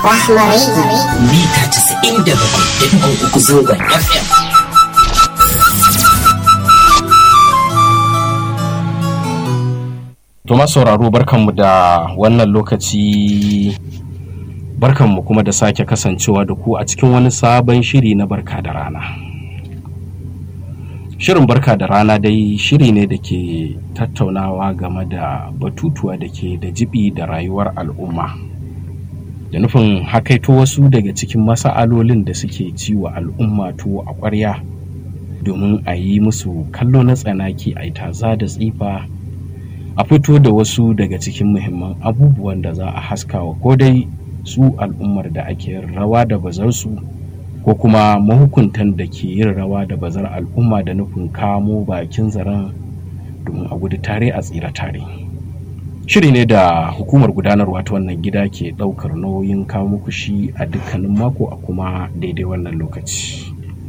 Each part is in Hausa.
Rahma Radio. mita 97.3 zangon FM. To sauraro barkanmu da wannan lokaci barkanmu kuma da sake kasancewa da ku a cikin wani sabon shiri na barka da rana. Shirin barka da rana dai shiri ne da ke tattaunawa game da batutuwa da ke da jibi da rayuwar al'umma. Da nufin hakaito wasu daga cikin masa'alolin da suke ciwa al'umma tuwo a ƙwarya domin a yi musu kallo na tsanaki a yi taza da tsifa a fito da wasu daga cikin muhimman abubuwan da za a haskawa ko dai su al'ummar da ake yin rawa da bazarsu ko kuma mahukuntan da ke yin rawa da bazar al'umma da nufin kamo bakin zaren domin a gudu tare a tsira tare shiri ne da hukumar gudanarwa ta wannan gida ke ɗaukar nauyin kawo muku shi a dukkanin mako a kuma daidai wannan lokaci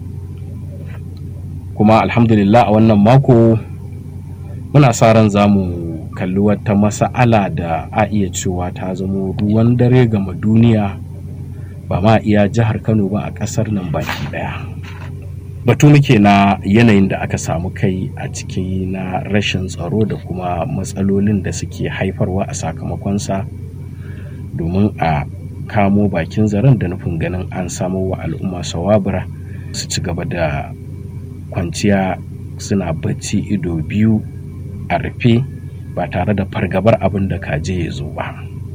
kuma alhamdulillah a wannan mako muna sa ran za mu kalli wata masa'ala da a iya cewa ta zamo ruwan dare gama duniya ba ma iya jihar kano ba a ƙasar nan baki ɗaya batu muke na yanayin da aka samu kai a ciki na rashin tsaro da kuma matsalolin da suke haifarwa a sakamakonsa domin a kamo bakin zaren da nufin ganin an samo wa al'umma sawabura su ci gaba da kwanciya suna bacci ido biyu a rufe ba tare da fargabar abin da kaje ya zo ba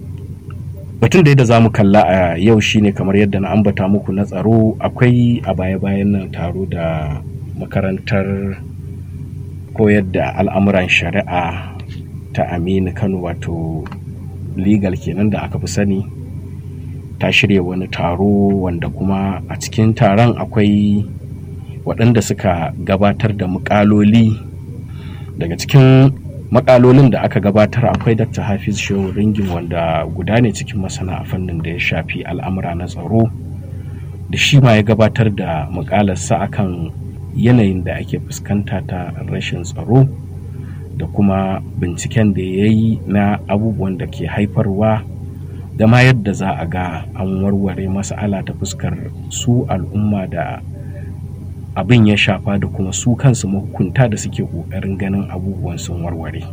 batun da za mu kalla a yau shine kamar yadda na ambata muku na tsaro akwai a baya-bayan nan taro da makarantar koyar da al'amuran shari'a ta aminu kano wato legal kenan da aka fi sani ta shirya wani taro wanda kuma a cikin taron akwai waɗanda suka gabatar da mukaloli daga cikin makalolin da aka gabatar akwai dr hafiz shehu ringin wanda guda ne cikin masana a fannin da ya shafi al'amura na tsaro da shi ma ya gabatar da mukalarsa akan yanayin da ake fuskanta ta rashin tsaro da kuma binciken da ya yi na abubuwan da ke haifarwa da ma yadda za a ga an warware mas'ala ta fuskar su al'umma da abin ya shafa da kuma su kansu mahukunta da suke ƙoƙarin ganin abubuwan sun warware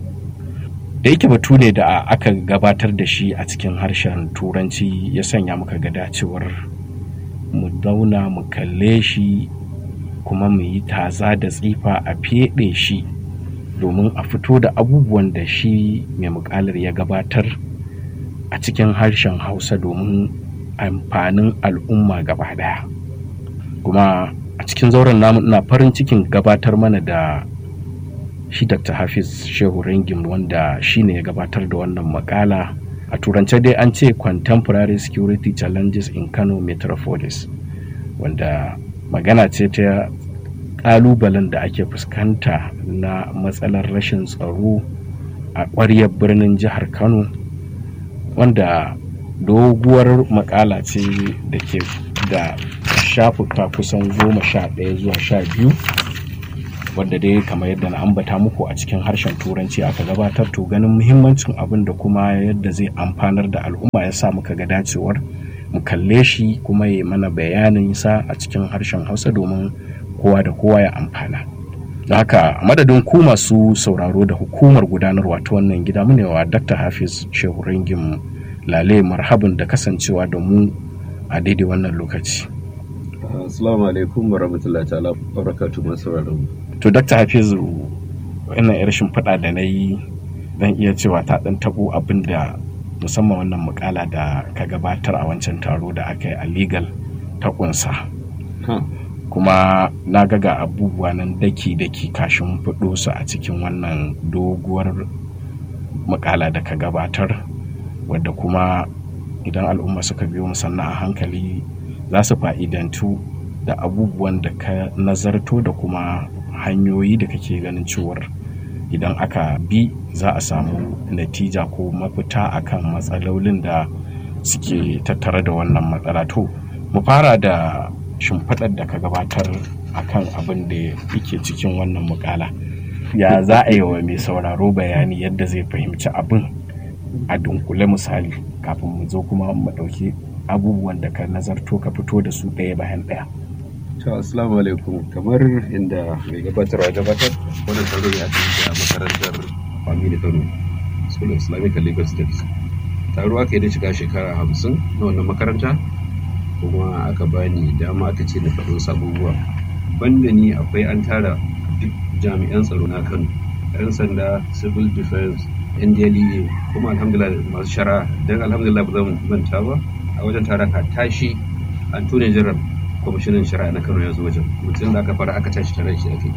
da yake batu ne da aka gabatar da shi a cikin harshen turanci ya sanya muka ga dacewar mu zauna mu kalle shi kuma mu yi taza da tsifa a feɗe shi domin a fito da abubuwan da shi mai mukalar ya gabatar a cikin harshen hausa domin amfanin al'umma gaba daya kuma a cikin zauren namu ina farin cikin gabatar mana da shi dr hafiz shehu ringim wanda shi ne ya gabatar da wannan makala a turance dai an ce contemporary security challenges in kano metropolis wanda magana ce ta kalubalen da ake fuskanta na matsalar rashin tsaro a ƙwaryar birnin jihar kano wanda doguwar makala ce da ke da shafuka kusan goma sha ɗaya zuwa sha biyu wadda dai kamar yadda na ambata muku a cikin harshen turanci aka gabatar to ganin muhimmancin abin da kuma yadda zai amfanar da al'umma ya sa muka ga dacewar mu kalle shi kuma ya mana bayanin sa a cikin harshen hausa domin kowa da kowa ya amfana da haka madadin ku masu sauraro da hukumar gudanarwa ta wannan gida mu ne wa dr hafiz shehu ringin lale marhabin da kasancewa da mu a daidai wannan lokaci Assalamu alaikum wa rahmatullahi ta'ala barakatu masu sauraron to dr hafizu wannan yar shimfiɗa da na yi zan iya cewa ta ɗan taɓo abin da musamman wannan mukala da ka gabatar a wancan taro da aka yi a legal ta ƙunsa kuma na ga ga abubuwa nan daki-daki kashin fiɗo su a cikin wannan doguwar mukala da ka gabatar wadda kuma idan al'umma suka biyo musanna a hankali za su fa'idantu da abubuwan da ka nazarto da kuma hanyoyi da kake ganin cewar idan aka bi za a samu natija ko mafita akan matsalolin da suke tattare da wannan matsala to mu fara da shimfiɗar da ka gabatar akan abin da yake cikin wannan mukala ya za a yi wa mai sauraro bayani yadda zai fahimci abin a dunkule misali kafin mu zo kuma mu ɗauki abubuwan da ka nazarto ka fito da su ɗaya bayan ɗaya To assalamu alaikum kamar inda mai gabatarwa ya gabatar wannan taro ya tafi a makarantar Family Kano School of Islamic and Legal Studies. Taro aka yi da shiga shekara hamsin na wannan makaranta kuma aka bani dama aka ce na faɗo sabubuwa. Banda ni akwai an tara duk jami'an tsaro na Kano, 'yan sanda, civil defense, NDLEA kuma alhamdulillah masu shara don alhamdulillah ba zan manta ba a wajen taron ka tashi Antony General kwamishinan shari'a na kano ya zo wajen mutum da aka fara aka tashi tare shi ake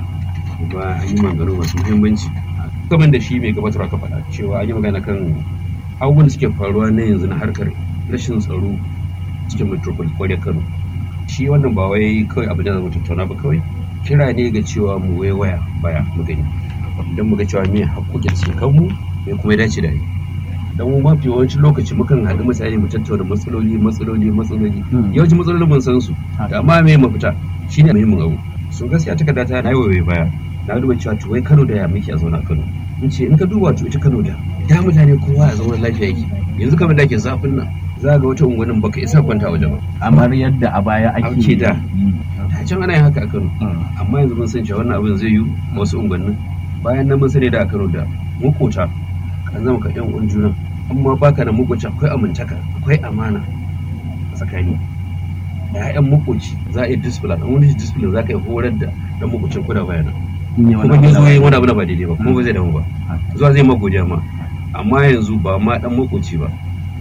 kuma an yi maganganu masu muhimmanci kamar da shi mai gabatar aka faɗa cewa an yi magana kan abubuwan da suke faruwa na yanzu na harkar rashin tsaro cikin metropol kwarya kano shi wannan ba wai kawai abin da zama tattauna ba kawai kira ne ga cewa mu waya baya mu gani don mu ga cewa me haƙoƙin su kanmu me kuma ya dace da ni dan mu mafi yawancin lokaci mukan haɗu misali mu tattauna matsaloli matsaloli matsaloli yawancin matsalolin mun san su da amma me mafita shine muhimmin abu so gaskiya takarda ta na yi baya na duba cewa to wai Kano da ya muke a zauna Kano in ce in ka duba to ita Kano da da mutane kowa a zauna lafiya yake yanzu kamar da ke zafin nan za ga wata unguwannin baka isa kwanta waje ba kamar yadda a baya ake ake da da can ana yin haka a Kano amma yanzu mun san cewa wannan abin zai yi wasu unguwannin bayan nan mun sani da a Kano da makota kan zama ka yan uwan juna amma baka da makoci akwai amintaka akwai amana a tsakani da ya'yan makoci za a yi discipline an wani discipline za ka yi horar da dan makocin kuda bayana kuma ya zo yi wani abu na ba daidai ba kuma ba zai damu ba zuwa zai ma godiya ma amma yanzu ba ma dan makoci ba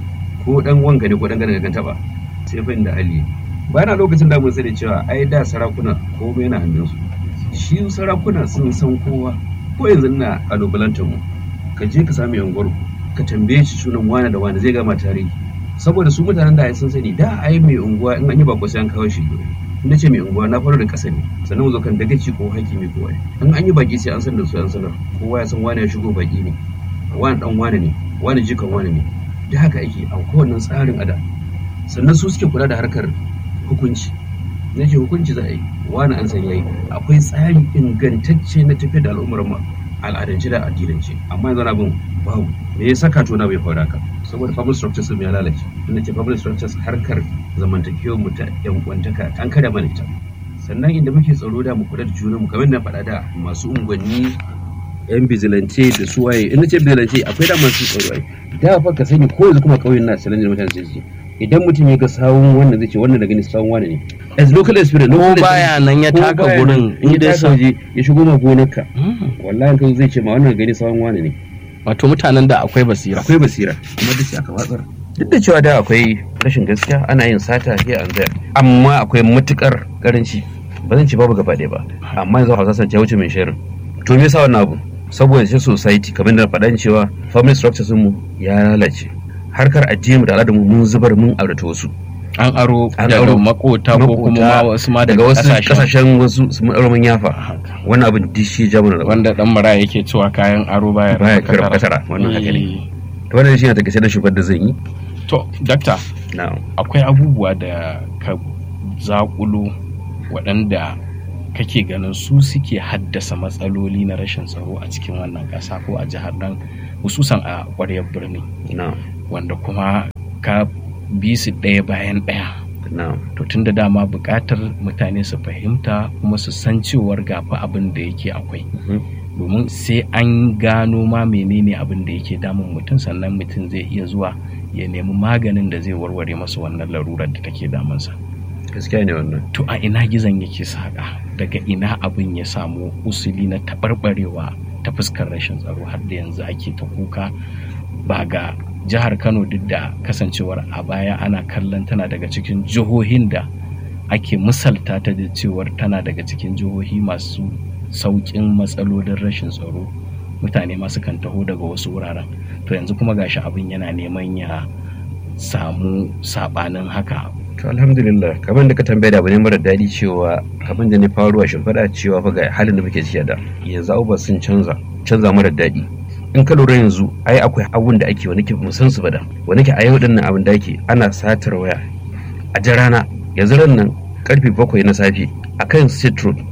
ko dan wanka ne ko dan gane ganta ba sai fa inda hali bayan a lokacin da mun sani cewa ai da sarakuna komai yana hannunsu shi sarakuna sun san kowa ko yanzu ina kalubalantar mu ka je ka sami yanguwar ka tambaye shi sunan wane da wane zai gama tarihi saboda su mutanen da sun sani da ai mai unguwa in an yi bako sai an kawo shi in na ce mai unguwa na fara da ƙasa ne sannan mu zo kan dagaci ko hakimi ko wani in an yi baki sai an san da su an sanar kowa ya san wane ya shigo baki ne wani dan wane ne wani jikan wane ne da haka ake a kowanne tsarin ada sannan su suke kula da harkar hukunci na ce hukunci za a yi wani an san yayi akwai tsari ingantacce na tafiyar da al'ummar mu al'adance da addinance amma yanzu abin babu me ya saka tona bai faru haka saboda family structures ya lalace inda ce family structures harkar zamantakewar mu ta yan kwantaka an kada mana ita sannan inda muke tsaro da mu kula da junan mu kamar na faɗa da masu unguwanni yan bizilance da su waye in ce bizilance akwai da masu tsaro ai da fa ka sani ko yanzu kuma kauyen na challenge mutane sai su idan mutum ya ga sawun wannan zai ce wannan da gani sawun wani ne as local experience ko baya nan ya taka gurin in ya taka waje ya shigo ma gonarka wallahi kan zai ce ma wannan gani sawun wani ne wato mutanen da akwai basira akwai basira kuma duk aka watsar duk da cewa da akwai rashin gaskiya ana yin sata here and there amma akwai matukar karanci ba zan ce babu gaba ɗaya ba amma yanzu hausa san wuce mai shirin to me yasa wannan abu saboda shi society kamar da faɗan cewa family structures mu ya lalace harkar addini mu da al'adar mu mun zubar mun aurata wasu an aro An daga aro makota ko kuma ma wasu ma daga daga wasu kasashen kasashen wasu su mun aro mun yafa wannan abin duk shi ja mana wanda dan mara yake cewa kayan aro baya baya raba kira katara. kasara wannan haka ne Eh, to wannan shi ne take da shugabar da zan yi to dakta na'am akwai abubuwa da ka zakulo waɗanda kake ganin su suke haddasa matsaloli na rashin tsaro a cikin wannan ƙasa ko a jihar nan hususan a ƙwaryar birni na'am wanda kuma ka bi su ɗaya bayan ɗaya na'am to tun da dama buƙatar mutane su fahimta kuma su san cewar gafa abin da yake akwai Mhm. domin sai an gano ma menene abin da yake damun mutum sannan mutum zai iya zuwa ya nemi maganin da zai warware masa wannan larurar da take damunsa gaskiya ne wannan to a ina gizon yake saƙa daga ina abin ya samu usuli na taɓarɓarewa ta fuskar rashin tsaro har da yanzu ake ta kuka ba ga jihar kano duk da kasancewar a baya ana kallon tana daga cikin jihohin da ake misalta ta da cewar tana daga cikin jihohi masu sauƙin matsalolin rashin tsaro mutane masu kan taho daga wasu wuraren to yanzu kuma gashi abin yana neman ya samu saɓanin haka to alhamdulillah kamar da ka tambaya da abu ne mara daɗi cewa kamar da ni faruwa shimfiɗa cewa fa ga halin da muke ciki da yanzu abubuwa sun canza canza mara daɗi in ka lura yanzu ai akwai abun da ake wani ke musan su bada wani ke a yau din nan abin da ake ana satar waya a jan rana yanzu ran nan karfe bakwai na safe a kan state road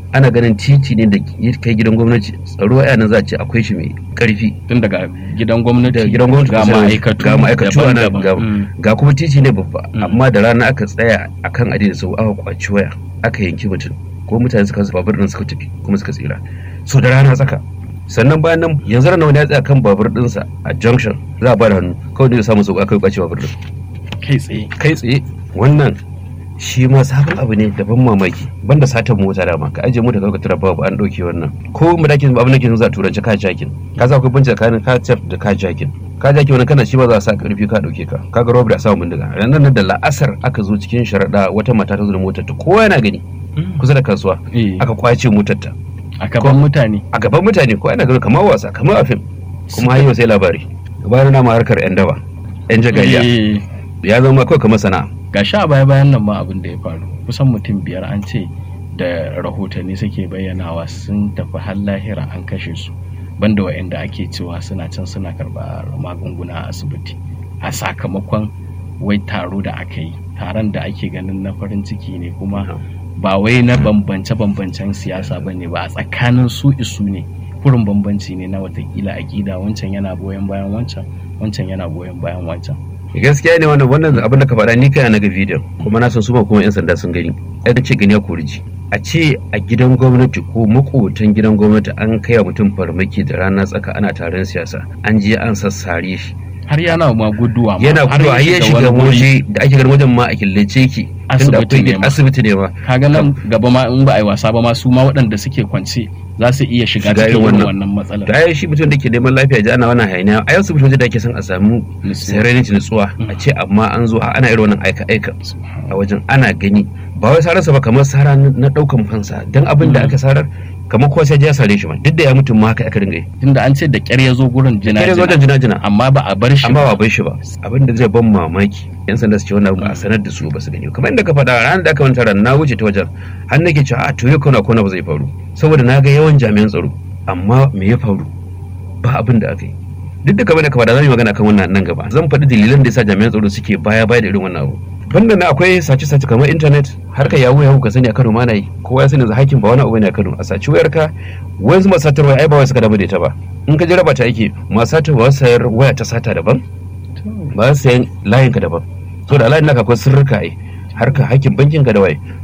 ana ganin titi ne da ya kai gidan gwamnati tsaro a nan za a ce akwai shi mai karfi tun daga gidan gwamnati da gidan gwamnati ga kusa da- ma'aikatu ga ma'aikatu ana daban-daban. ga, Mm. ga kuma titi ne babba Mm. amma da rana aka tsaya akan adini sau aka kwaci waya aka yanki mutum ko mutane suka su babur din suka tafi kuma suka tsira so da rana tsaka sannan bayan nan yanzu ranar wani ya tsaya kan babur dinsa a junction za a ba da hannu kawai da ya samu sauka kai kwace babur din kai tsaye kai tsaye wannan shi ma sabon abu ne da ban mamaki banda satan mota dama ka ajiye mota ka tura babu an dauke wannan ko mu dakin abin da ke za a turanci ka jakin ka za ku bincika tsakanin ka tef da ka jakin ka jaki wannan kana shi ba za a sa karfi ka dauke ka kaga robbery a samu bindiga ranar nan da la'asar aka zo cikin sharaɗa wata mata ta zo da motar ta kowa yana gani kusa da kasuwa Eh, aka kwace motar ta a gaban mutane a gaban mutane ko ana gani kamar wasa kamar a fim kuma har yau sai labari bayan na ma harkar yan daba yan jagayya Eh, ya zama kawai kamar sana'a ga sha baya bayan nan ma abin da ya faru kusan mutum biyar an ce da rahotanni suke bayyanawa sun tafi har lahira an kashe su banda wa'anda ake cewa suna can suna karɓar magunguna a asibiti a sakamakon wai taro da aka yi taron da ake ganin na farin ciki ne kuma ba wai na bambance-bambancen siyasa ba ne ba a tsakanin su isu ne kurin bambanci ne na watakila aƙida wancan yana goyon bayan wancan wancan yana goyon bayan wancan gaskiya ne wannan wannan abin da ka faɗa ni kai na ga bidiyon kuma na san su ba kuma yan sanda sun gani ai da ce gani ya koriji a ce a gidan gwamnati ko makotan gidan gwamnati an kai wa mutum farmaki da rana tsaka ana taron siyasa an je an sassare shi har yana ma guduwa ma, yana har gudu a yi shiga wani wuri. waje da ake ganin wajen ma a killace ki tunda Asibiti akwai ne ma. asibiti ne ma kaga nan gaba ma in ba a yi wasa ba ma su ma waɗanda suke kwance za su iya shiga Shiga cikin irin irin wannan. wannan matsalar da ai shi mutum da ke neman lafiya ji ana wannan hayaniya a yau asibiti waje da ake son a samu Nutsuwa. serenity nutsuwa a ce amma an zo ana irin wannan aika aika a wajen ana gani ba wai sararsa ba kamar sara na daukan fansa don abin da aka sarar kamar kowa sai ya sare shi ma duk da ya mutum ma haka aka dinga yi tunda an ce da ƙyar ya zo gurin jina kare wajen jina-jina amma ba a bar shi amma ba bai shi ba abin da zai ban mamaki yan sanda su ce wannan ba a sanar da su ba su gani kamar inda ka faɗa ranar da aka manta ran na wuce ta wajen har nake cewa a to yau kona kona ba zai faru saboda na ga yawan jami'an tsaro amma me ya faru ba abin da aka yi duk da kamar da ka faɗa za mu yi magana kan wannan nan gaba zan faɗi dalilan da yasa jami'an tsaro suke baya baya da irin wannan abu banda na akwai sace-sace kamar intanet har ka yawo yawo ka sani a Kano ma na yi kowa ya sani yanzu hakin ba wani abu ne a Kano a saci wayar ka wasu masu satar waya ai ba wai suka damu da ita ba in ka ji raba ta ake masu satar waya sayar waya ta sata daban ba su sayan layin ka daban so da layin naka akwai sirrika ai har ka hakkin bankin ka da waye